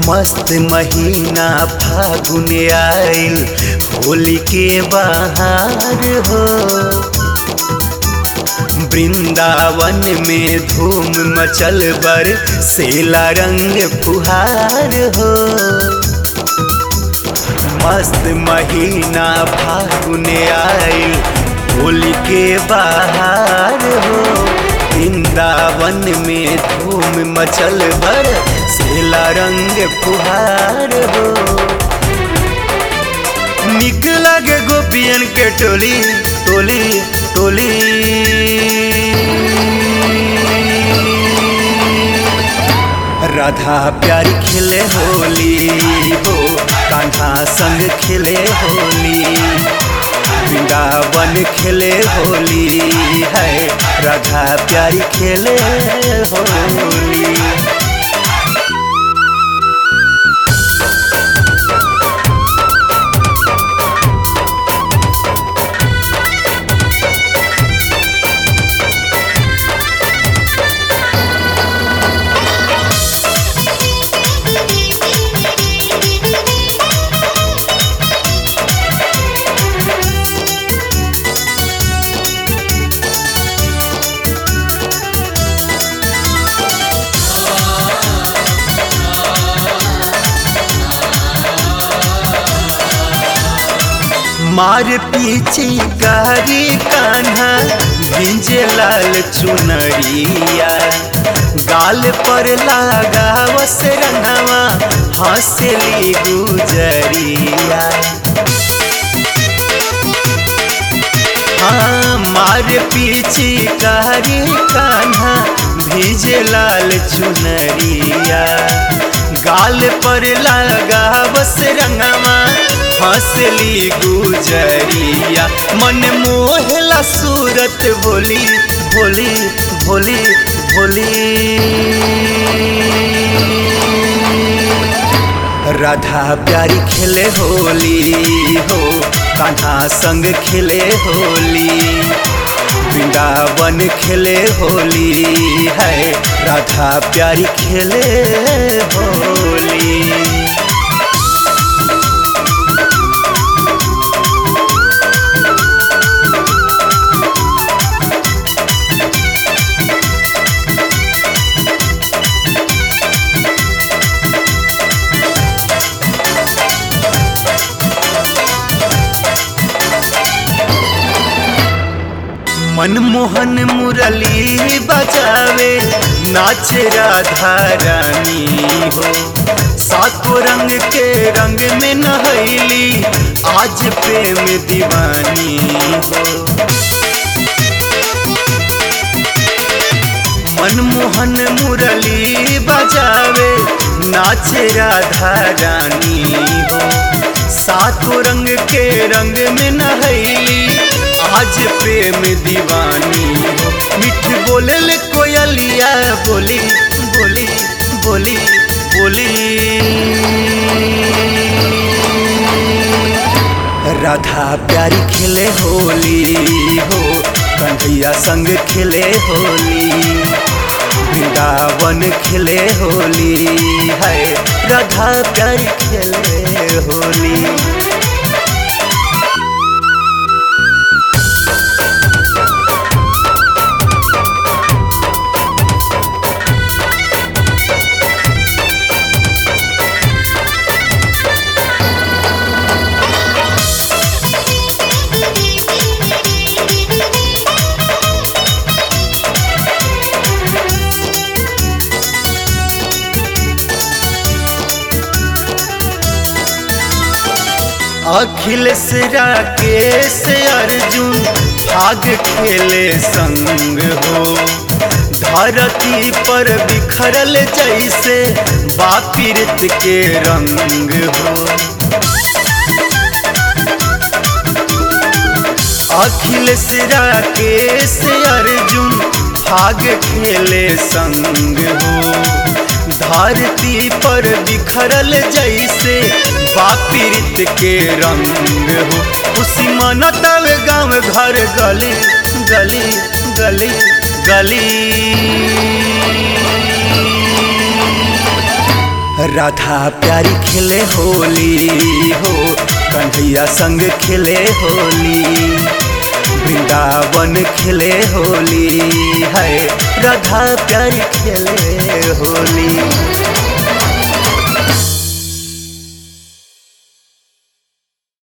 मस्त महीना फागुन आइल होली के बहार हो वृंदावन में धूम मचल बर सेला रंग फुहार हो मस्त महीना फागुन आइल होली के बहार हो वृंदावन में धूम मचल बर सेला रंग फुहार हो निक लगे गोपियन के टोली टोली टोली राधा प्यारी खेले होली हो कान्हा संग खेले होली वृंदावन खेले होली है राधा प्यारी खेले होली मार पीछे गारी कान्हा भिंजे लाल चुनरिया गाल पर लागा वस रंगवा हंसली गुजरिया हाँ मार पीछे गारी कान्हा भिजे लाल चुनरिया गाल पर लागा बस रंगवा हंसली गुजरिया मन मोहला सूरत भोली भोली भोली भोली राधा प्यारी खेले होली हो कान्हा संग खेले होली वृंदावन खेले होली है राधा प्यारी खेले होली मनमोहन मुरली बजावे नाच राधा रानी हो सातो रंग के रंग में नहैली आज प्रेम दीवानी हो मनमोहन मुरली बजावे नाच राधा रानी हो सातो रंग के रंग में नहैली आज प्रेम दीवानी हो मिठ बोले कोयलिया बोली बोली बोली बोली राधा प्यारी खेले होली हो कन्हैया संग खेले होली वृंदावन खेले होली है राधा प्यारी खेले होली अखिलेश राकेश अर्जुन भाग खेले संग हो धरती पर बिखरल जैसे बापिरत के रंग हो अखिलेश राकेश अर्जुन भाग खेले संग हो धरती पर बिखरल जैसे बापीरित के रंग हो खुशी मनतल गाँव घर गली गली गली गली राधा प्यारी खेले होली हो कन्हैया संग खेले होली वृंदावन खेले होली है राधा प्यारी खेले